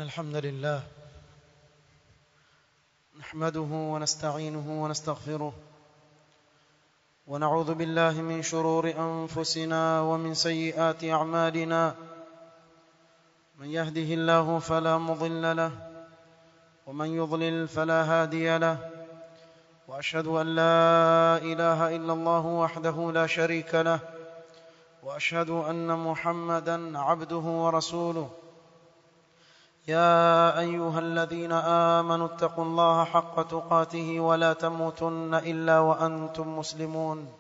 الحمد لله نحمده ونستعينه ونستغفره ونعوذ بالله من شرور انفسنا ومن سيئات اعمالنا من يهده الله فلا مضل له ومن يضلل فلا هادي له واشهد ان لا اله الا الله وحده لا شريك له واشهد ان محمدا عبده ورسوله يا ايها الذين امنوا اتقوا الله حق تقاته ولا تموتن الا وانتم مسلمون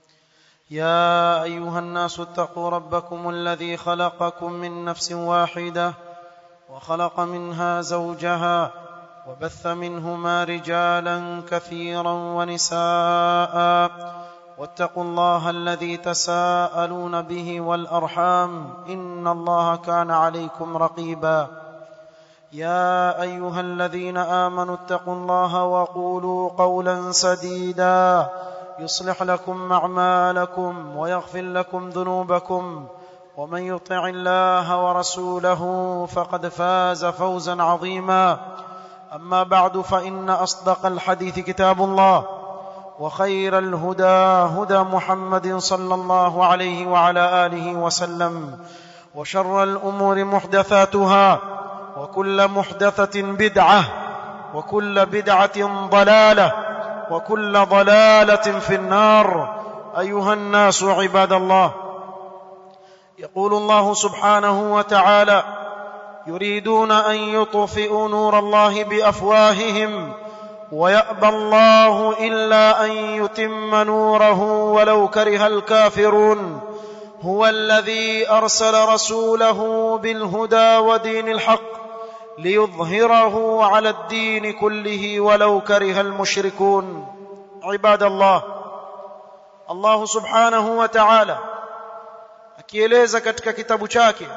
يا ايها الناس اتقوا ربكم الذي خلقكم من نفس واحده وخلق منها زوجها وبث منهما رجالا كثيرا ونساء واتقوا الله الذي تساءلون به والارحام ان الله كان عليكم رقيبا يا ايها الذين امنوا اتقوا الله وقولوا قولا سديدا يصلح لكم اعمالكم ويغفر لكم ذنوبكم ومن يطع الله ورسوله فقد فاز فوزا عظيما اما بعد فان اصدق الحديث كتاب الله وخير الهدى هدى محمد صلى الله عليه وعلى اله وسلم وشر الامور محدثاتها وكل محدثه بدعه وكل بدعه ضلاله وكل ضلاله في النار ايها الناس عباد الله يقول الله سبحانه وتعالى يريدون ان يطفئوا نور الله بافواههم ويابى الله الا ان يتم نوره ولو كره الكافرون هو الذي ارسل رسوله بالهدى ودين الحق ليظهره على الدين كله ولو كره المشركون عباد الله الله subhanahu wa ta'ala akieleza katika kitabu chake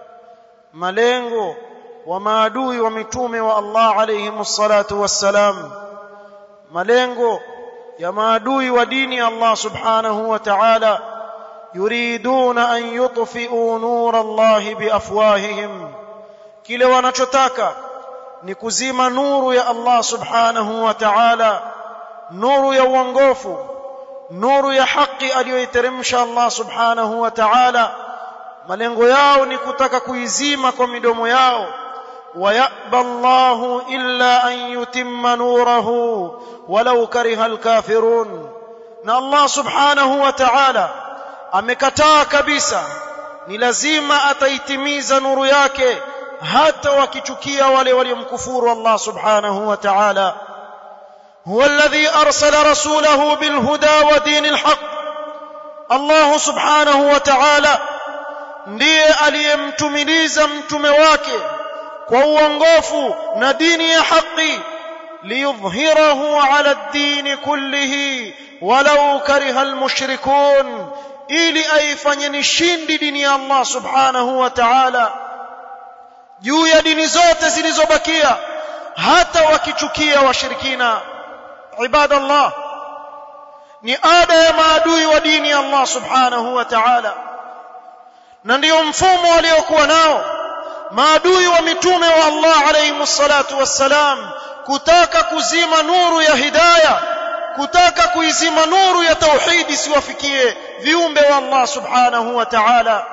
malengo wa maadui wa mitume wa Allah alayhi salatu wassalam malengo ya maadui wa dini ya Allah subhanahu wa ta'ala yuriduna an yutfi'u nur Allah biafwahihim kile wanachotaka ni kuzima nuru ya Allah subhanahu wa ta'ala nuru ya uongofu nuru ya haki aliyoiteremsha Allah subhanahu wa ta'ala malengo yao ni kutaka kuizima kwa midomo yao ويأبى الله إلا أن يتم نوره ولو كره الكافرون na Allah subhanahu wa ta'ala amekataa kabisa ni lazima ataitimiza nuru yake hata wakichukia wale waliomkufuru Allah subhanahu wa ta'ala huwa alladhi arsala rasulahu bilhuda wa dinil haqq Allah subhanahu wa ta'ala ndiye aliyemtumiliza mtume wake kwa uongofu na dini ya haki liyudhhirahu ala ad-din kullihi walau kariha al-mushrikun ili aifanye nishindi dini ya Allah subhanahu wa ta'ala juu ya dini zote zilizobakia hata wakichukia washirikina ibadallah ni ada ya maadui wa dini ya Allah subhanahu wa ta'ala na ndio mfumo waliokuwa nao maadui wa mitume wa Allah alayhi salatu wassalam kutaka kuzima nuru ya hidayah kutaka kuizima nuru ya tauhidi siwafikie viumbe wa Allah subhanahu wa ta'ala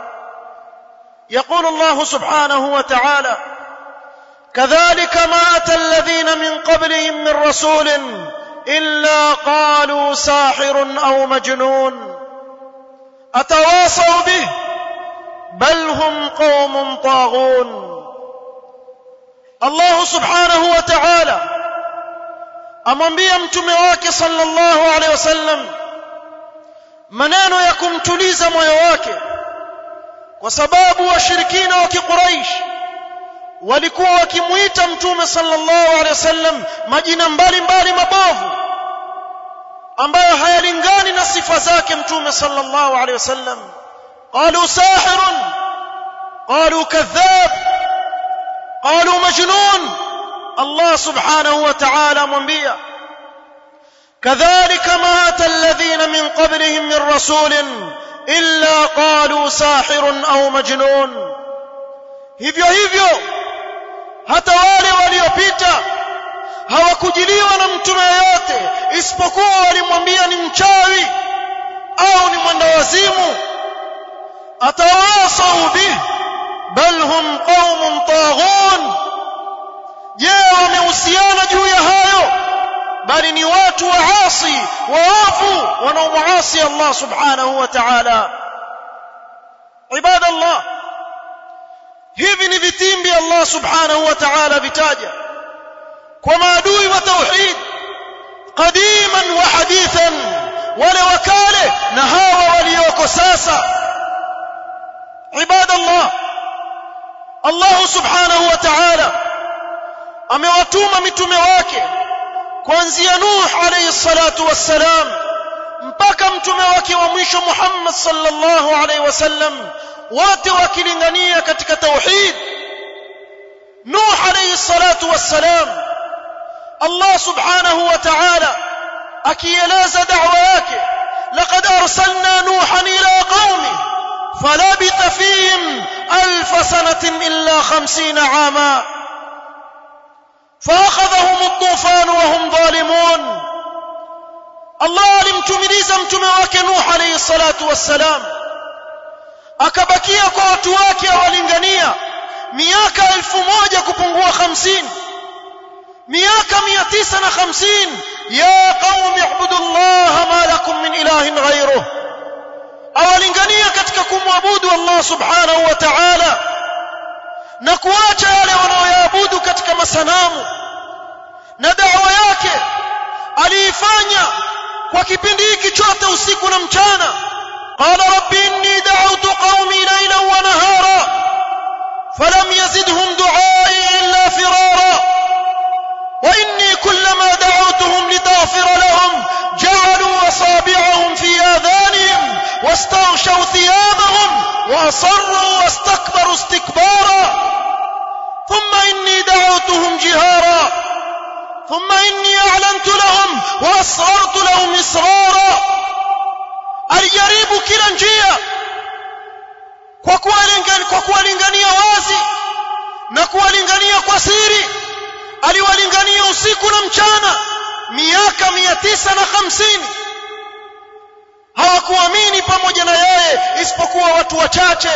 يقول الله سبحانه وتعالى كذلك ما أتى الذين من قبلهم من رسول إلا قالوا ساحر أو مجنون أتواصوا به بل هم قوم طاغون الله سبحانه وتعالى amwambia mtume wake sallallahu alaihi wasallam maneno ya kumtuliza moyo wake kwa sababu washirikina wa kiquraish walikuwa wakimuita mtume sallallahu alaihi wasallam majina mbalimbali mabovu ambayo hayalingani na sifa zake mtume sallallahu alaihi wasallam قالوا ساحر قالوا كذاب قالوا مجنون الله سبحانه وتعالى منبيا كذلك ما اتى الذين من قبلهم من رسول الا قالوا ساحر او مجنون hivyo hivyo hata wale waliopita hawakujiliwa na mtume yoyote isipokuwa walimwambia ni mchawi au ni mwendawazimu atawasau bih bal hum qaumun taghun je wamehusiana juu ya hayo bali ni watu waasi waovu wanaomuasi Allah subhanahu wa ta'ala ibadallah hivi ni vitimbi Allah subhanahu wa ta'ala vitaja kwa maadui wa tauhid qadiman wa hadithan wale wakale na hawa walioko sasa ibadallah Allah subhanahu wa ta'ala amewatuma mitume wake kuanzia Nuh alayhi salatu wassalam mpaka mtume wake wa mwisho Muhammad sallallahu alayhi wasallam wote wakilingania katika tauhid Nuh alayhi salatu wassalam Allah subhanahu wa ta'ala akieleza da'wa yake laqad arsalna nuhan ila qaumi falabitha fihim alf sanatin illa 50 ama فاخذهم الطوفان وهم ظالمون الله alimtumiliza mtume wake Nuh alayhi salatu wassalam akabakia kwa watu wake awalingania miaka elfu moja kupungua hamsini miaka mia tisa na hamsini ya qaumi ibudu llaha ma lakum min ilahin ghairuh awalingania katika kumwabudu Allah subhanahu wa ta'ala na kuacha yale wanaoyaabudu katika masanamu na dawa yake aliifanya kwa kipindi hiki chote usiku na mchana qala rabbi inni da'awtu qaumi laylan wa nahara falam yazidhum du'ai illa firara wa inni kullama da'awtuhum litaghfira lahum ja'alu asabi'ahum fi adhanihim واستغشوا ثيابهم واصروا واستكبروا استكبارا ثم اني دعوتهم جهارا ثم اني اعلنت لهم واسررت لهم اسرارا alijaribu kila njia kwa kuwalingania kwa kuwalingania wazi na kuwalingania kwa siri aliwalingania usiku na mchana miaka mia tisa na hamsini hawakuamini pamoja na yeye isipokuwa watu wachache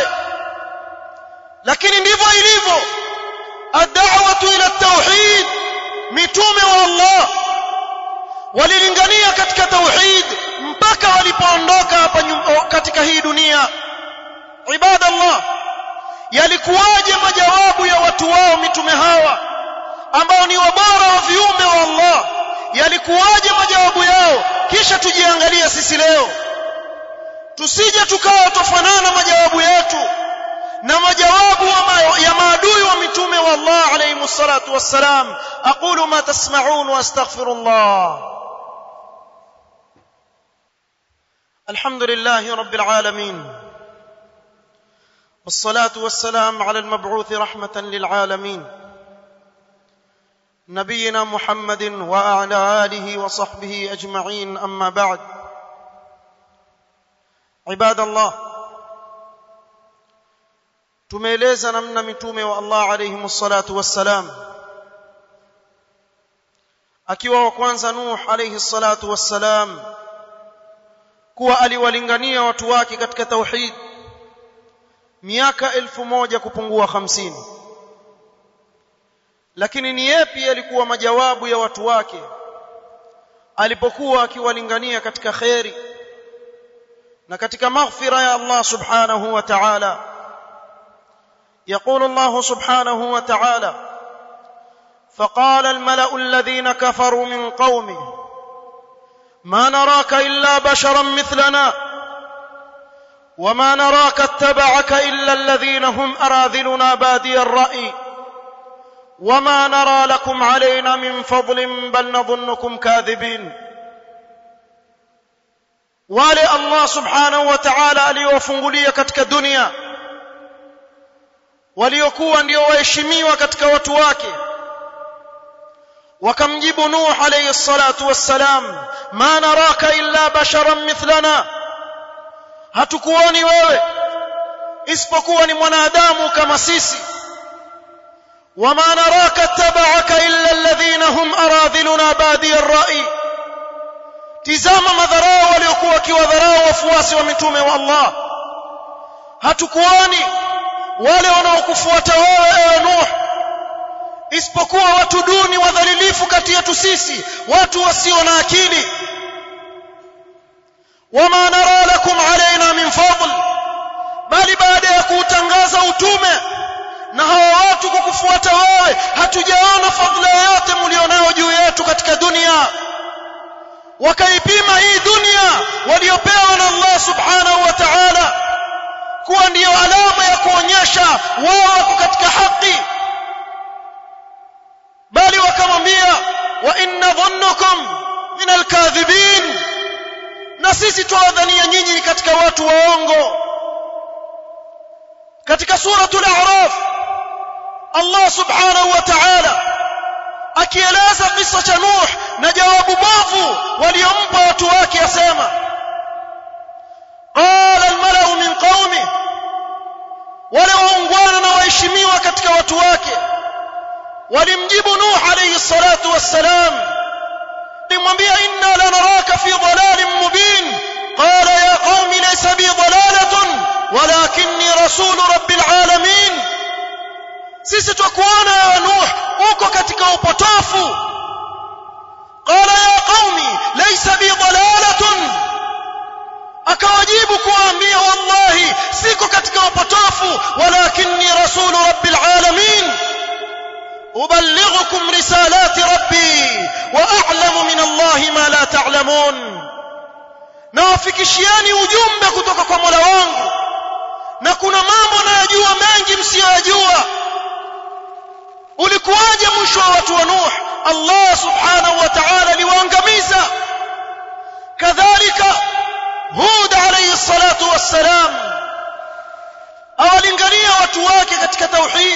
lakini ndivyo ilivyo ad-da'watu ila tauhid mitume wa Allah walilingania katika tauhid mpaka walipoondoka hapa katika hii dunia ibadallah yalikuwaje majawabu ya watu wao mitume hawa ambao ni wabora wa viumbe wa Allah yalikuwaje majawabu yao kisha tujiangalie sisi leo tusije tukawa tofanana majawabu yetu na majawabu ya maadui wa mitume wa Allah alayhi salatu wassalam aqulu ma tasma'un wa astaghfirullah alhamdulillahi rabbil alamin والصلاه والسلام على المبعوث رحمه للعالمين نبينا محمد وعلى اله وصحبه اجمعين اما بعد عباد الله tumeeleza namna mitume wa Allah alayhi salatu wassalam akiwa wa kwanza Nuh alayhi salatu wassalam kuwa aliwalingania watu wake katika tauhid miaka elfu moja kupungua hamsini lakini ni yepi yalikuwa majawabu ya watu wake alipokuwa akiwalingania katika kheri na katika maghfira ya Allah subhanahu wa ta'ala يقول الله سبحانه وتعالى فقال الملأ الذين كفروا من قومه ما نراك إلا بشرا مثلنا وما نراك اتبعك إلا الذين هم أراذلنا بادي الرأي وما نرى لكم علينا من فضل بل نظنكم كاذبين wale Allah subhanahu wa ta'ala aliyowafungulia katika dunia waliokuwa ndio waheshimiwa katika watu wake wakamjibu Nuh alayhi salatu wassalam ma naraka illa basharan mithlana hatukuoni wewe isipokuwa ni mwanadamu kama sisi وما نراك اتبعك إلا الذين هم أراذلنا بادي الرأي tizama madharau waliokuwa wakiwadharau wafuasi wa mitume wa Allah hatukuoni wale wanaokufuata wewe ewe Nuh isipokuwa watu duni wadhalilifu kati yetu sisi watu wasio na akili wama nara lakum alaina min fadl bali baada ya kuutangaza utume na hawa watu kukufuata wewe hatujaona fadhila yoyote mlionao juu yetu katika dunia wakaipima hii dunia waliopewa na Allah subhanahu wa ta'ala kuwa ndiyo alama ya kuonyesha wao wako katika haki bali wakamwambia wa inna dhannukum min alkadhibin na sisi twawadhania nyinyi katika watu waongo katika suratul a'raf Allah subhanahu wa ta'ala akieleza kisa cha Nuh na jawabu bovu waliompa watu wake asema qala almalau min qaumi wale waungwana na waheshimiwa katika watu wake walimjibu Nuh alayhi salatu wassalam limwambia inna lanaraka fi dhalalin mubin qala ya qaumi laysa bi dhalalatun walakinni rasul rabbil alamin sisi twakuona ya Nuh uko katika upotofu qala ya qaumi laysa bi dhalalatun akawajibu kuwaambia wallahi siko katika upotofu walakinni rasul rabbil alamin uballighukum risalati rabbi wa a'lamu min allahi ma la ta'lamun nawafikishiani ujumbe kutoka kwa Mola wangu na kuna mambo nayajua mengi msiyoyajua ulikuwaje mwisho wa watu wa Nuh Allah subhanahu wa ta'ala aliwaangamiza kadhalika Hud alayhi salatu wassalam awalingania watu wake katika tauhid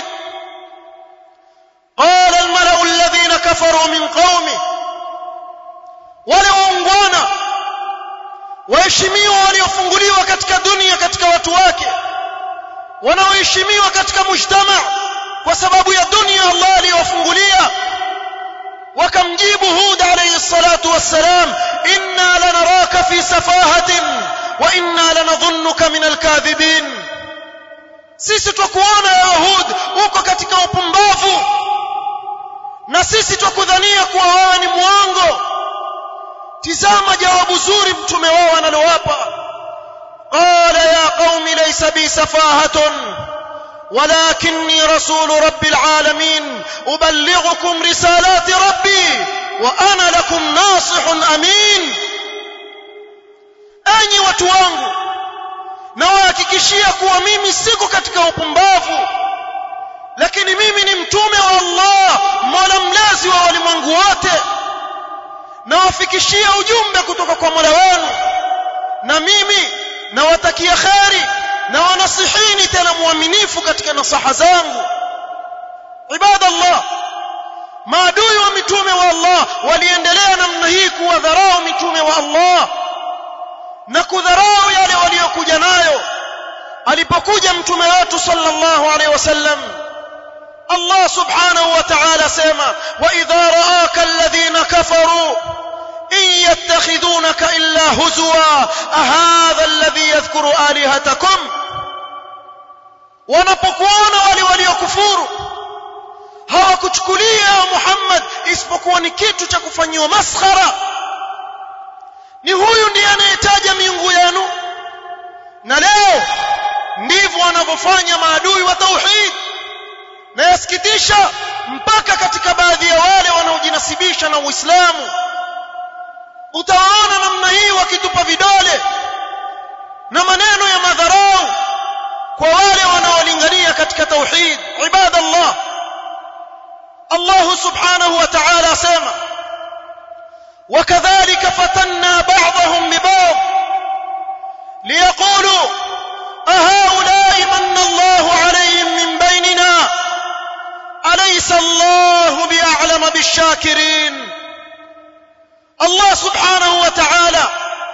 قال الملأ الذين كفروا من قومه wale waungwana waheshimiwa waliofunguliwa katika dunia katika watu wake wanaoheshimiwa katika mujtama kwa sababu ya dunia Allah aliyofungulia wakamjibu Hud alayhi salatu wassalam inna lanaraka fi safahatin wa inna lanadhunnuka min alkadhibin sisi twakuona ya Hud uko katika upumbavu na sisi twakudhania kuwa wewe ni mwongo tizama jawabu zuri mtume wao analowapa qala ya qaumi laysa bi safahatun ولكني رسول رب العالمين أبلغكم رسالات ربي وأنا لكم ناصح أمين أني watu wangu nawahakikishia kuwa mimi siko katika upumbavu lakini mimi ni mtume wa Allah mola mlezi wa walimwengu wote nawafikishia ujumbe kutoka kwa mola wenu na mimi nawatakia kheri na wanasihini tena muaminifu katika nasaha zangu ibadallah maadui wa mitume wa Allah waliendelea namna hii kuwadharau mitume wa Allah na kudharau yale waliokuja nayo alipokuja mtume wetu sallallahu alaihi wasallam Allah subhanahu wa ta'ala sema wa idha ra'aka alladhina kafaru in yattakhidunaka illa huzwa ahadha alladhi yadhkuru alihatakum wanapokuona wale waliokufuru hawakuchukulia Muhammad isipokuwa ni kitu cha kufanyiwa maskhara ni huyu ndiye anayetaja miungu yenu na leo ndivyo wanavyofanya maadui wa tauhid na yasikitisha mpaka katika baadhi ya wale wanaojinasibisha na Uislamu utawaona namna hii wakitupa vidole na maneno ya madharau kwa wale wanaolingania katika tauhid ibadallah Allah subhanahu wa ta'ala asema وكذلك فتنا بعضهم ببعض ليقولوا أهؤلاء من الله عليهم من بيننا أليس الله بأعلم بالشاكرين الله سبحانه وتعالى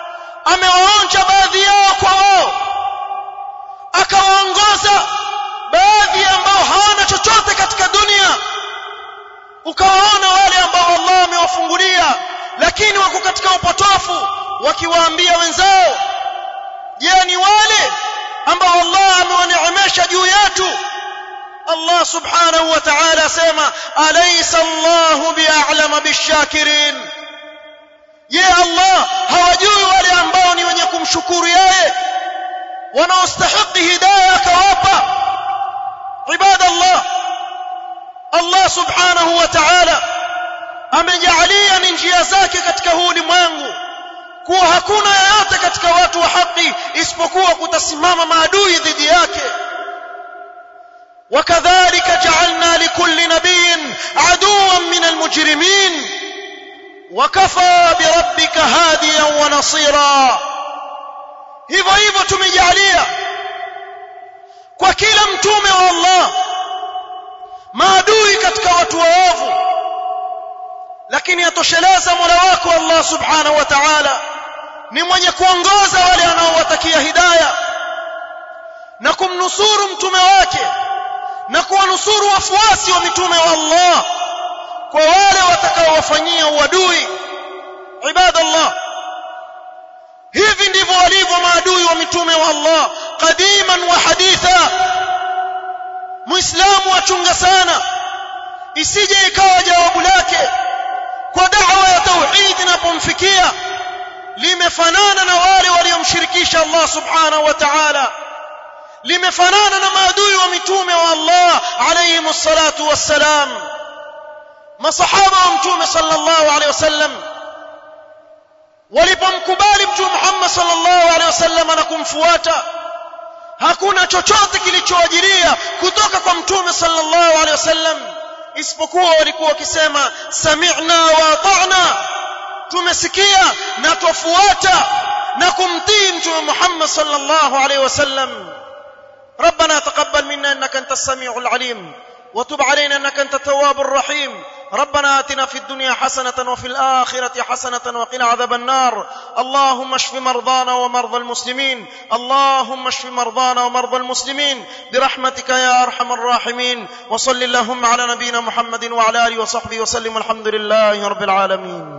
amewaonja baadhi yao kwa wao akawaongoza baadhi ambao hawana chochote katika dunia ukawaona wale ambao Allah amewafungulia lakini wako katika upotofu wakiwaambia wenzao je ni wale ambao Allah amewaneemesha juu yetu Allah subhanahu wa ta'ala asema alaysa Allahu bi'alama bishakirin je Allah hawajui wale ambao ni wenye kumshukuru yeye wanaostahili hidayah akawapa ibadallah Allah subhanahu wa ta'ala amejalia ni njia zake katika huu ulimwengu kuwa hakuna yeyote katika watu wa haki isipokuwa kutasimama maadui dhidi yake وكذلك جعلنا لكل نبي عدوا من المجرمين وكفى بربك هاديا ونصيرا hivyo hivyo tumejalia kwa kila mtume wa Allah maadui katika watu waovu lakini atosheleza Mola wako Allah subhanahu wa ta'ala ni mwenye kuongoza wale anaowatakia hidayah na kumnusuru mtume wake na kuwanusuru wafuasi wa mitume wa Allah kwa wale watakaowafanyia uadui ibadallah hivi ndivyo walivyo maadui wa mitume wa Allah qadiman wa haditha muislamu achunga sana isije ikawa jawabu lake kwa da'wa ya tauhid inapomfikia limefanana na wale waliomshirikisha Allah subhanahu wa ta'ala limefanana na maadui wa mitume wa Allah alayhi salatu wassalam masahaba wa mtume sallallahu alayhi wasallam walipomkubali mtume Muhammad sallallahu alayhi wasallam na kumfuata hakuna chochote kilichoajiria kutoka kwa mtume sallallahu alayhi wasallam isipokuwa walikuwa wakisema sami'na wa ata'na tumesikia na twafuata na kumtii mtume Muhammad sallallahu alayhi wasallam ربنا تقبل منا انك انت السميع العليم وتب علينا انك انت التواب الرحيم ربنا اتنا في الدنيا حسنه وفي الاخره حسنه وقنا عذاب النار اللهم اشف مرضانا ومرضى المسلمين اللهم اشف مرضانا ومرضى المسلمين برحمتك يا ارحم الراحمين وصل اللهم على نبينا محمد وعلى اله وصحبه وسلم والحمد لله رب العالمين